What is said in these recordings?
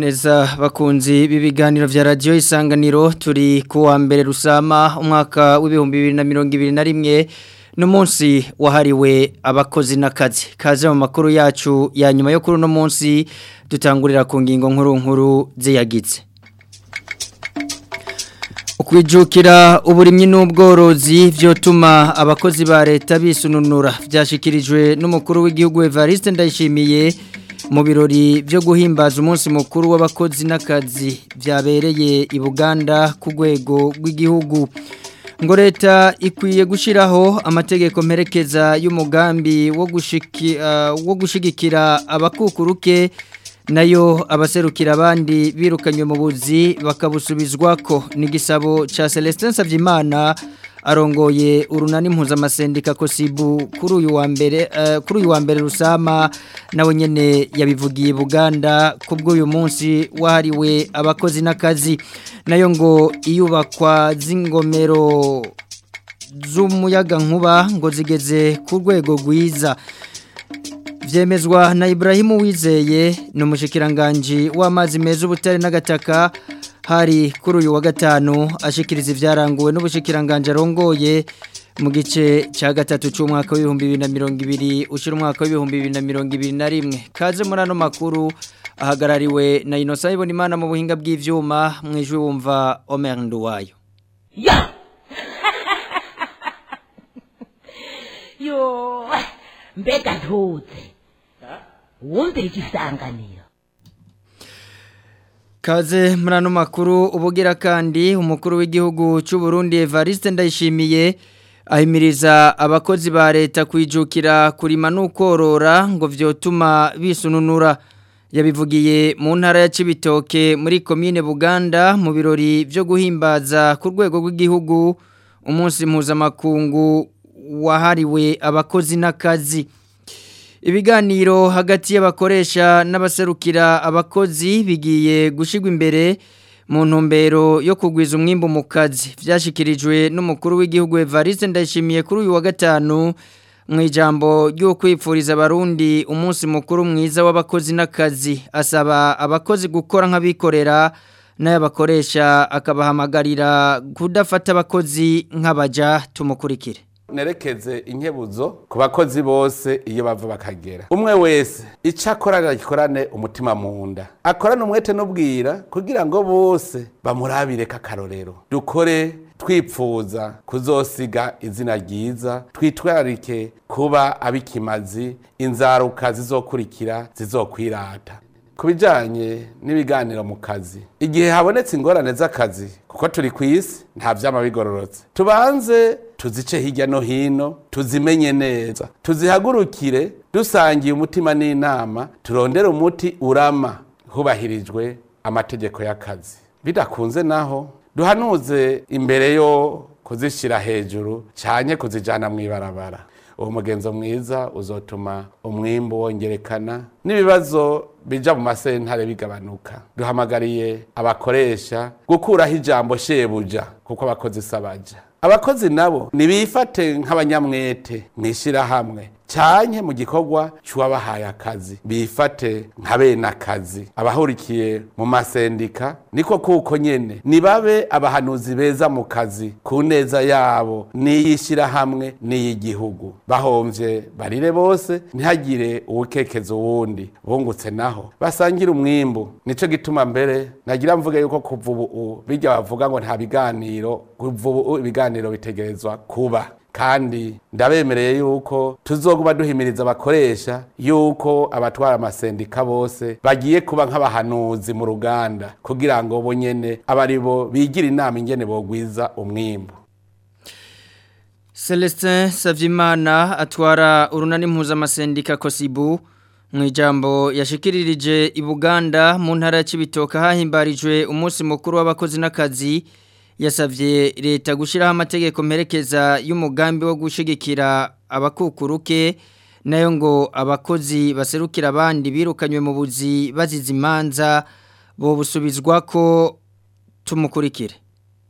neza bakunzi b'ibiganiro vya radio isanganiro turi kuwa mbere rusama umwaka w'ibihumbi bibiri na mirongo ibiri na rimwe n'umunsi wahariwe abakozi n'akazi kaze mu makuru yacu ya nyuma yo kuri uno munsi dutangurira ku ngingo nkuru nkuru ziyagitse ukwijukira uburimyi n'ubworozi vyotuma abakozi ba leta bisununura vyashikirijwe n'umukuru w'igihugu Evariste Ndayishimiye mu birori byo guhimbaza umunsi mukuru w'abakozi n'akazi byabereye i Buganda ku rwego rw'igihugu ngo leta ikwiye gushyiraho amategeko mperekeza y'umugambi wo wo gushigikira abakukuruke nayo abaserukira abandi birukanywe mu buzi bakabusubizwa ko n'igisabo cya Celestin Savyimana arongoye urunani mpuzamashindika kosibu kuri uyu wa mbere kuri uyu wa mbere rusama nawe nyene yabivugiye Buganda kubwo uyu munsi wahariwe abakozi n'akazi nayo ngo iyubakwa z'ingomero z'umuyaga nkuba ngo zigeze ku rwego rwiza vyemezwa na Ibrahimu Wizeye ni umushikiranganje w'amazi meza ubutare n'agataka hari kuri uyu wa gatanu ashikiriza ivyaranguwe n'ubushikiranganje arongoye mu gice cya gatatu cy'umwaka w'ibihumbi bibiri na mirongo ibiri ushira umwaka w'ibihumbi bibiri na mirongo ibiri na rimwe kaze muri ano makuru ahagarariwe na Innocent Ibonimana mu buhinga bw'ivyuma mwijwe wumva Omer Nduwayo ya yo mbega ntuze wumvira igisanganiro Kaze muri ano makuru ubugira kandi umukuru w'igihugu cy'u Burundi Evariste Ndayishimiye ahimiriza abakozi ba leta kwijukira kurima n'ukorora ngo vyotuma bisununura yabivugiye mu ntara ya Cibitoke muri commune Buganda mu birori byo guhimbaza ku rwego rw'igihugu umunsi mpuzamakungu wahariwe abakozi n'akazi ibiganiro hagati y'abakoresha n'abaserukira abakozi bigiye gushyirwa imbere mu ntumbero yo kugwiza umwimbu mu kazi byashyikirijwe n'umukuru w'igihugu Evariste ndayishimiye kuri uyu wa gatanu mu ijambo ryo kwipfuriza abarundi umunsi mukuru mwiza w'abakozi n'akazi asaba abakozi gukora nk'abikorera n'ayabakoresha akabahamagarira kudafata abakozi nk'abaja tumukurikire nerekeze inkebuzo ku bakozi bose iyo bava bakagera umwe wese icyo akora agikorane umutima mu nda akorane umwete n'ubwira kugira ngo bose bamurabire k'akarorero dukore twipfuza kuzosiga izina ryiza twitwararike kuba abikimazi inzaruka zizokurikira zizokwirata ku bijyanye n'ibiganiro mu kazi igihe habonetse ingorane z'akazi kuko turi ku isi nta byama bigororotse tubanze tuzice hirya no hino tuzimenye neza tuzihagurukire dusangiye umutima n'inama turondere umuti urama hubahirijwe amategeko y'akazi bidakunze naho duhanuze imbere yo kuzishyira hejuru cyane kuzijyana mu ibarabara uwo mugenzo mwiza uzotuma umwimbu wongerekana n'ibibazo bija mu masentare bigabanuka duhamagariye abakoresha gukuraho ijambo shebuja kuko abakozi sabaja abakozi nabo nibifate nk'abanyamwete mw'ishyirahamwe cyane mu gikorwa cy'uwabahaye akazi bifate nka bene akazi abahurikiye mu masendika niko kuko nyene nibabe abahanuzi beza mu kazi ku neza yabo n'iy'ishyirahamwe n'iy'igihugu bahomvye barire bose ntihagire uwukekeza uwundi bungutse naho basangira umwimbu nico gituma mbere nagira mvuge yuko kuva ubu bijya bavuga ngo nta biganiro kuva ubu ibiganiro bitegerezwa kuba kandi ndabemereye yuko tuzoguma duhimiriza abakoresha yuko abatwara amasendika bose bagiye kuba nk'abahanuzi mu ruganda kugira ngo bo nyene abari bo bigira inama ingene bogwiza umwimbu Celestin Savyimana atwara urunani mpuzamashindika Kosibu mu ijambo yashikiririje i Buganda mu ntara ya Cibitoke hahimbarijwe umunsi mukuru w'abakozi n'akazi yasavye leta gushiraho amategeko mperekeza y'umugambi wo gushigikira abakukuruke nayo ngo abakozi baserukira abandi birukanywe mu buzi bazize imanza bo busubizwa ko tumukurikire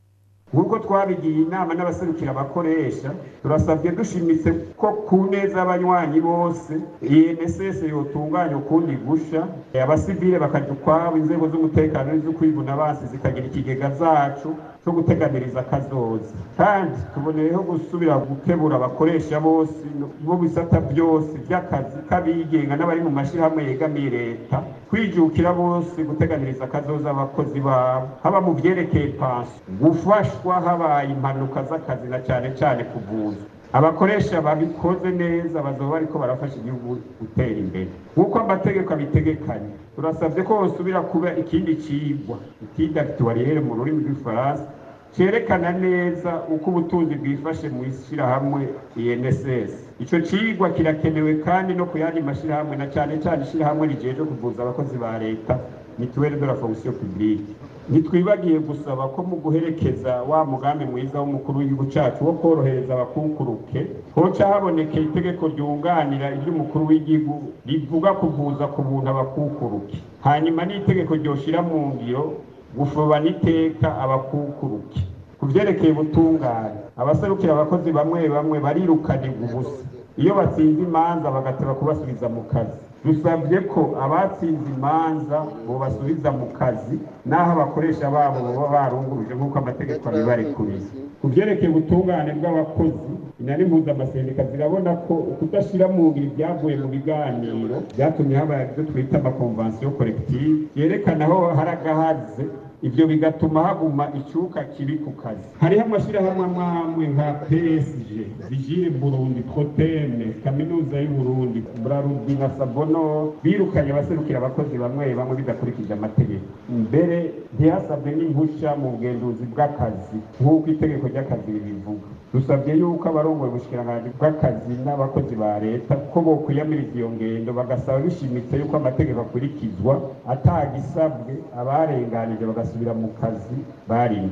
nk'uko twabigiye inama n'abaserukira abakoresha turasabye dushimitse ko ku neza y'abanywanyi bose inss yotunganya ukundi gusha abasivile bakajya ukwabo inzego z'umutekano n'iz'ukwivuna basi zikagira ikigega zacu cyo guteganiriza akazoza kandi tuboneyeho gusubira gukebura abakoresha bose bo bisata byose by'akazi k'abigenga n'abari mu mashyirahamwe yegamiye leta kwijukira bose guteganiriza akazoza abakozi babo haba mu byerekeye pansi gufashwa habaye impanuka z'akazi na cyane cyane kuvuza abakoresha babikoze neza bazoba bariko barafasha igihugu gutera imbere nk'uko amategeko abitegekanye turasabye ko hosubira kuba ikindi cigwa ikindi akituwariyere mu rurimi rw'ifaransa cerekana neza uko ubutunzi bwifashe mu ishyirahamwe INSS ico cigwa kirakenewe kandi no ku yandi mashyirahamwe na cyane cyane ishyirahamwe rijeje kuvuza abakozi ba leta mituwele de la fonction publique ntitwibagiye gusaba ko mu guherekeza wa mugambi mwiza w'umukuru w'igihugu cyacu wo korohereza abakukuruke hoca habonekeye itegeko ryunganira iry'umukuru w'igihugu rivuga kuvuza ku buntu abakukuruke hanyuma n'itegeko ryoshira mu ngiro gufoba n'iteka abakukuruke ku byerekeye ubutungane abaserukira abakozi bamwe bamwe barirukanirwa ubusa iyo batsinze imanza bagateba kubasubiza mu kazi dusabye ko abatsinze imanza bobasubiza mu kazi n'aho abakoresha babo baba barunguruje nk'uko amategeko abibarekuriye ku byerekeye ubutungane bw'abakozi inani mpuzamaseneka zirabona ko kudashyira mu ngiro ibyavuye mu biganiro byatumye habaye ibyo twita amakonvansiyo korektive yerekana aho hari agahaze ibyo bigatuma haguma icyuka kibi ku kazi hariho amashyirahamwe amwe nka psg vigile burundi proteme kaminuza y'uburundi brarudi na sabono birukanye abaserukira abakozi bamwe bamwe bidakurikije amategeko mbere ntihasabwe n'impushya mu bugenduzi bw'akazi nk'uko itegeko ry'akazi ribivuga dusabye yuko abarongoye ubushikiranganji bw'akazi n'abakozi ba leta ko bokwiyamiriza iyo ngendo bagasaba bishimitse yuko amategeko akurikizwa atagisabwe abarenganije bagasubira mu kazi barimo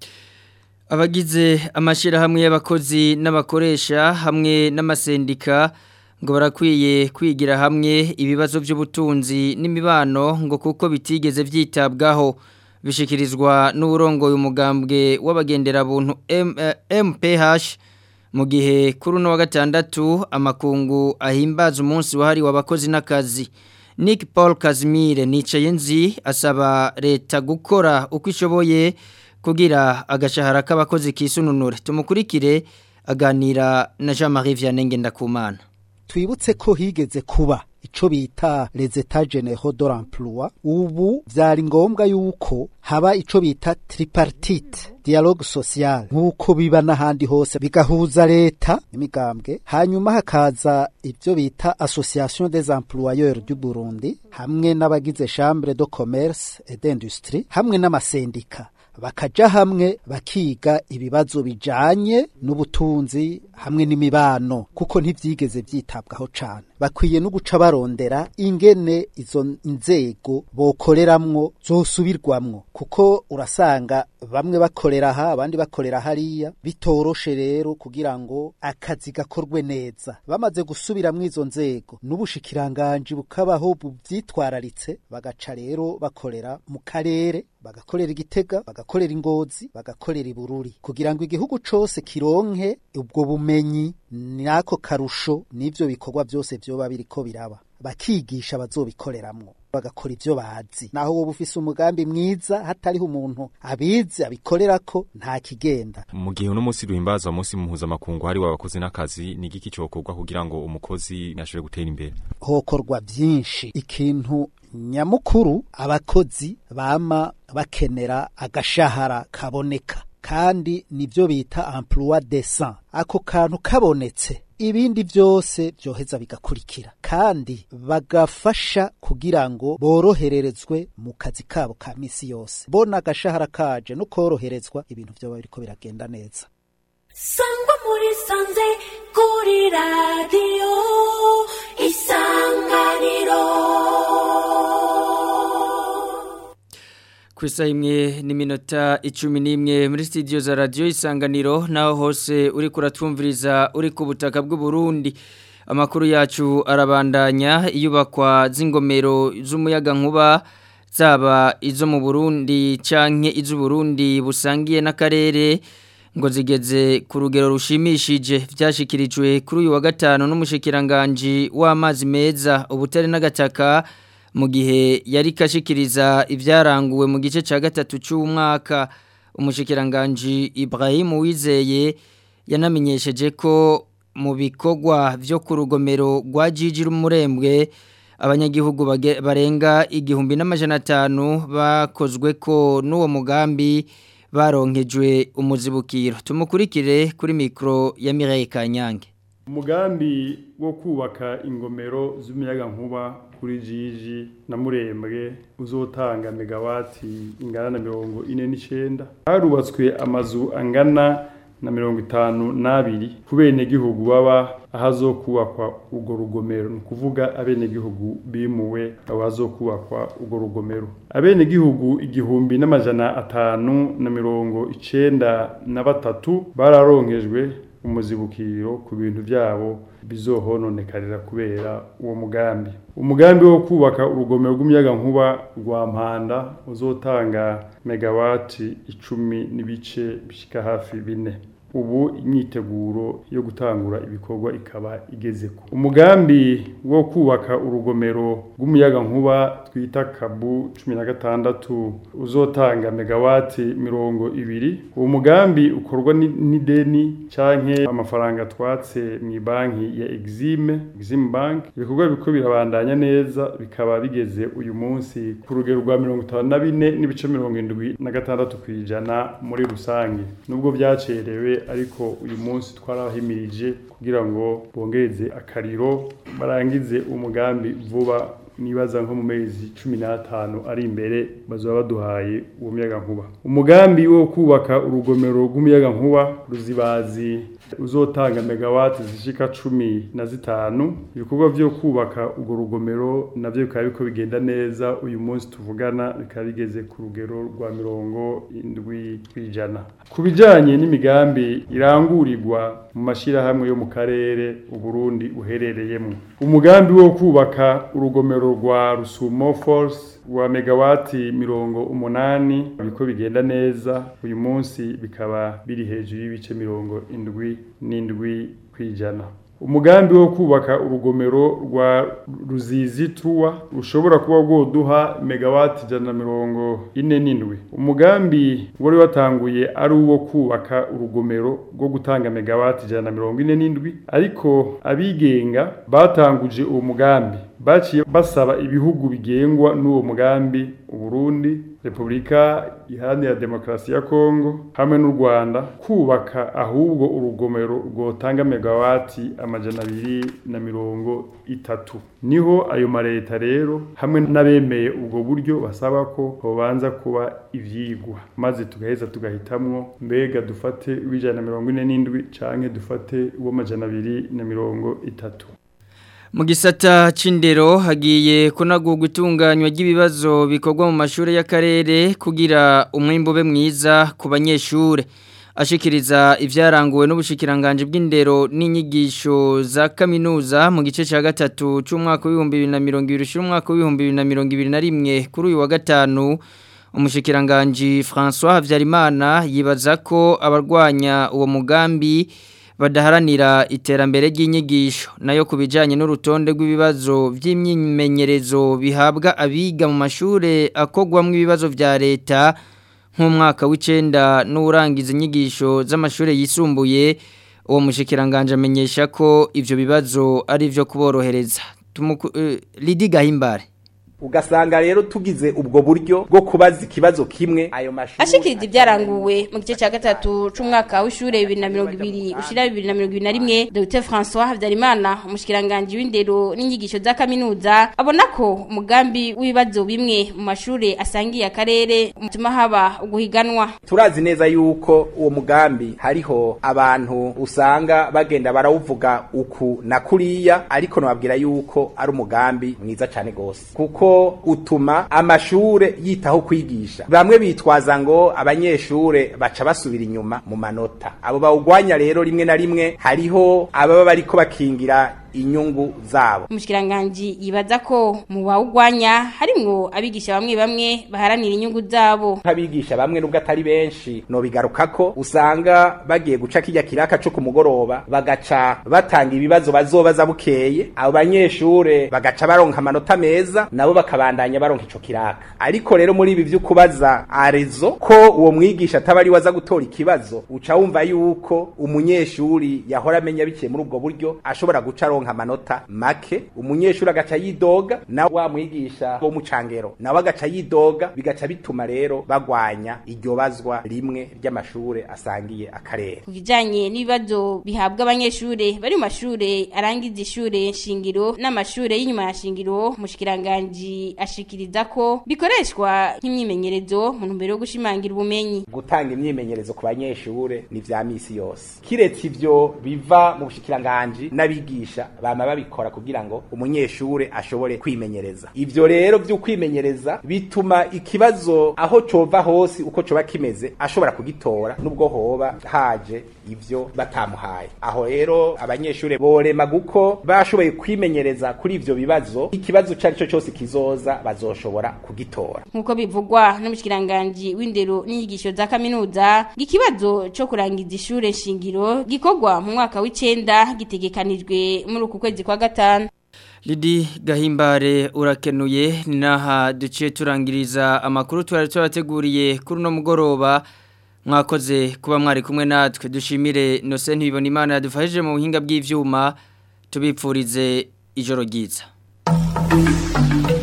abagize amashyirahamwe y'abakozi n'abakoresha hamwe n'amasendika ngo barakwiye kwigira hamwe ibibazo by'ubutunzi n'imibano ngo kuko bitigeze byitabwaho bishikirizwa n'uburongoye umugambwe w'abagenderabuntu MPH mu gihe kuri uno wa gatandatu amakungu ahimbaza umunsi wahariwe abakozi n'akazi Nick Paul Kazimire nicaye nzi asaba leta gukora uko ishoboye kugira agashahara k'abakozi kisununure tumukurikire aganira na Jean-Marie Vianney Ngendakumana twibutse ko higeze kuba ico bita les états généraux de l'emploi ubu vyari ngombwa yuko haba ico bita tripartite dialogue social nk'uko biba n'ahandi hose bigahuza leta imigambwe hanyuma hakaza ibyo bita association des employeurs du Burundi hamwe n'abagize chambre de commerce et d'industrie hamwe n'amasendika bakaja hamwe bakiga ibibazo bijanye n'ubutunzi hamwe n'imibano kuko ntivyigeze vyitabwaho cane bakwiye no guca barondera ingene izo nzego bokoreramwo zosubirwamwo kuko urasanga bamwe bakorera aha abandi bakorera hariya bitoroshe rero kugira ngo akazi gakorwe neza bamaze gusubiramwo izo nzego n'ubushikiranganji bukabaho buvyitwararitse bagaca rero bakorera mu karere bagakorera igitega bagakorera ingozi bagakorera ibururi kugira ngo igihugu cose kironke ubwo bumenyi nako karusho n'ivyo bikorwa byose vyoba biriko biraba bakigisha bazobikoreramwo bagakora ivyo bazi naho wowe ufise umugambi mwiza hatariho umuntu abizi abikorerako nta kigenda mu gihe uno munsi duhimbaza umunsi mpuzamakungu hariwe abakozi n'akazi ni igiki cokorwa kugira ngo umukozi ashobore gutera imbere hokorwa vyinshi ikintu nyamukuru abakozi bama bakenera agashahara kaboneka kandi nivyo bita emploi decent ako kantu kabonetse ibindi byose byoheza bigakurikira kandi bagafasha kugira ngo borohererezwe mu kazi kabo ka misi yose bona agashahara kaje no koroherezwa ibintu byo biriko biragenda neza sangwa muri sanze kuri radiyo isanganiro ku isaha imwe n'iminota icumi n'imwe muri sitidiyo za radiyo isanganiro naho hose uri kuratwumviriza uri ku butaka bw'uburundi amakuru yacu arabandanya iyubakwa z'ingomero z'umuyaga nkuba zaba izo mu Burundi canke izo Burundi busangiye n'akarere ngo zigeze ku rugero rushimishije byashikirijwe kuri uyu wa gatanu n'umushikiranganje w'amazi meza ubutare n'agataka mu gihe yari kashikiriza ibyaranguwe mu gice cya gatatu cy'umwaka umushikiranganje Ibrahim Wizeye yanamenyesheje ko mu bikorwa byo ku rugomero rwa Jiji rumurembwe abanyagihugu barenga igihumbi n'amajana atanu bakozwe ko n'uwo mugambi baronkejwe umuzibukiro tumukurikire kuri mikoro ya Mireille Kanyange umugambi wo kubaka ingomero z'umuyaga nkuba kuri jiji na murembwe uzotanga megawati ingana na mirongo ine n'icyenda harubatswe amazu angana na mirongo itanu n'abiri ku benegihugu baba ahazokubakwa urwo rugomero ni ukuvuga abenegihugu bimuwe abazokubakwa urwo rugomero abenegihugu igihumbi n'amajana atanu na mirongo icenda na batatu bararonkejwe umuzibukiro ku bintu byabo bizohononekarira kubera uwo mugambi umugambi wo kubaka urugomero rw'umuyaga nkuba rwa mpanda uzotanga megawati icumi n'ibice bishyika hafi bine ubu imyiteguro yo gutangura ibikorwa ikaba igeze ku umugambi wo kubaka urugomero rw'umuyaga nkuba twita kabu cumi na gatandatu uzotanga megawati mirongo ibiri uwo mugambi ukorwa n'ideni canke amafaranga twatse mu banki ya exime exime bank ibikorwa biko birabandanya neza bikaba bigeze uyu munsi ku rugero rwa mirongo itanu na bine n'ibice mirongo indwi na gatandatu ku ijana muri rusange nubwo byacerewe ariko uyu munsi twarahimirije kugira ngo bongereze akariro barangize umugambi vuba nibaza nko mu mezi cumi n'atanu ari imbere bazoba baduhaye uwo muyaga nkuba umugambi wo kubaka urugomero rw'umuyaga nkuba ruzibazi uzotanga megawati zishika cumi na zitanu ibikorwa vyo kubaka urwo rugomero navyo bikaba biko bigenda neza uyu munsi tuvugana bikaba bigeze ku rugero rwa mirongo indwi kw'ijana ku bijanye n'imigambi irangurirwa mu mashirahamwe yo mu karere uburundi uherereyemo umugambi wo kubaka urugomero rwa rusumo force wa megawati mirongo umunani biko bigenda neza uyu munsi bikaba biri hejuru y'ibice mirongo indwi n'indwi kw'ijana umugambi wo kubaka urugomero rwa ruzizi tuwa rushobora kuba rwoduha megawati ijana na mirongo ine n'indwi umugambi wari watanguye ari uwo kubaka urugomero rwo gutanga megawati ijana na mirongo ine n'indwi ariko abigenga batanguje uwo mugambi baciye basaba ibihugu bigengwa n'uwo mugambi uburundi repubulika iharanira demokarasi ya kongo hamwe n'u rwanda kubaka ahubwo urugomero rwotanga megawati amajana abiri na mirongo itatu niho ayo mareta rero hamwe n'abemeye ubwo buryo basaba ko hobanza kuba ivyigwa maze tugaheza tugahitamwo mbega dufate uw'ijana na mirongo ine n'indwi canke dufate uw'amajana abiri na mirongo itatu mu gisata c'indero hagiye kunagurwa itunganywa ry'ibibazo bikorwa mu mashuri y'akarere kugira umwimbo ube mwiza ku banyeshure ashikiriza ivyaranguwe n'ubushikiranganje bw'indero n'inyigisho za kaminuza mu gice ca gatatu c'umwaka w'ibihumbi bibiri na mirongo ibiri ushira umwaka w'ibihumbi bibiri na mirongo ibiri na rimwe kuri uyu wa gatanu umushikiranganji François Havyarimana yibaza ko abarwanya uwo mugambi badaharanira iterambere ry'inyigisho nayo ku bijyanye n'urutonde rw'ibibazo by'imyimenyerezo bihabwa abiga mu mashuri akogwamo ibibazo bya leta nk'umwaka w'icyenda n'urangiza inyigisho z'amashuri yisumbuye uwo mushikiranganje amenyesha ko ibyo bibazo ari ibyo kuborohereza Lidi Gahimbare ugasanga rero tugize ubwo buryo bwo kubaza ikibazo kimwe ayo mashuri ashikiriza ibyaranguwe mu gice cya gatatu c'umwaka w'ishure bibiri na mirongo ibiri ushira bibiri na mirongo ibiri na rimwe Dr François Habyarimana umushikiranganji w'indero n'inyigisho za kaminuza abona ko umugambi w'ibibazo bimwe mu mashure asangiye akarere umutuma haba uguhiganwa turazi neza yuko uwo mugambi hariho abantu usanga bagenda barawuvuga uku na kuriya ariko nababwira yuko ari umugambi mwiza cyane gose kuko utuma amashure yitaho kwigisha bamwe bitwaza ngo abanyeshure baca basubira inyuma mu manota abo bawugwanya rero rimwe na rimwe hariho ababa bariko bakingira inyungu zabo umushikiranganje yibaza ko mu bawugwanya harimwo abigisha bamwe bamwe baharanira inyungu zabo nk'abigisha bamwe nubwo atari benshi no bigaruka ko usanga bagiye guca kijya kiraka cyo ku mugoroba bagaca batanga ibibazo bazobaza bukeye abo banyeshure bagaca baronka amanota meza nabo bakabandanya baronka ico kiraka ariko rero muri ibi vy'ukubaza arezo ko uwo mwigisha ataba ari waza gutora ikibazo uca wumva yuko umunyeshuri yahora amenya biciye muri ubwo buryo ashobora guca aronka amanota make umunyeshuri agaca yidoga na wa mwigisha wo mu cangero nawe agaca yidoga bigaca bituma rero bagwanya iryo bazwa rimwe ry'amashure asangiye akarere ku kijanye n'ibibazo bihabwa abanyeshure bari mu mashure arangiza ishure shingiro n'amashure y'inyuma ya shingiro mushikiranganje ashikiriza ko bikoreshwa nk'imyimenyerezo mu ntumbero yo gushimangira ubumenyi gutanga imyimenyerezo ku banyeshure ni vya misi yose kiretse ivyo biva mu bushikiranganje n'abigisha bama babikora kugira ngo umunyeshure ashobore kwimenyereza ivyo rero vyo kwimenyereza bituma ikibazo aho cova hose uko coba kimeze ashobora kugitora nubwo hoba haje ivyo batamuhaye aho rero abanyeshure borema guko bashoboye kwimenyereza kuri ivyo bibazo ikibazo cari cyo cyose kizoza bazoshobora kugitora nkuko bivugwa n'umushikiranganje w'indero n'inyigisho za kaminuza ikibazo co kurangiza ishure shingiro gikorwa mu mwaka w'icenda gitegekanijwe muri uku kwezi kwa gatanu Lidi gahimbare urakenuye naha duciye turangiriza amakuru twari twabateguriye kuri uno mugoroba mwakoze kuba mwari kumwe natwe dushimire Innocent Bibona Imana yadufashije mu buhinga bw'ivyuma tubipfurize ijoro ryiza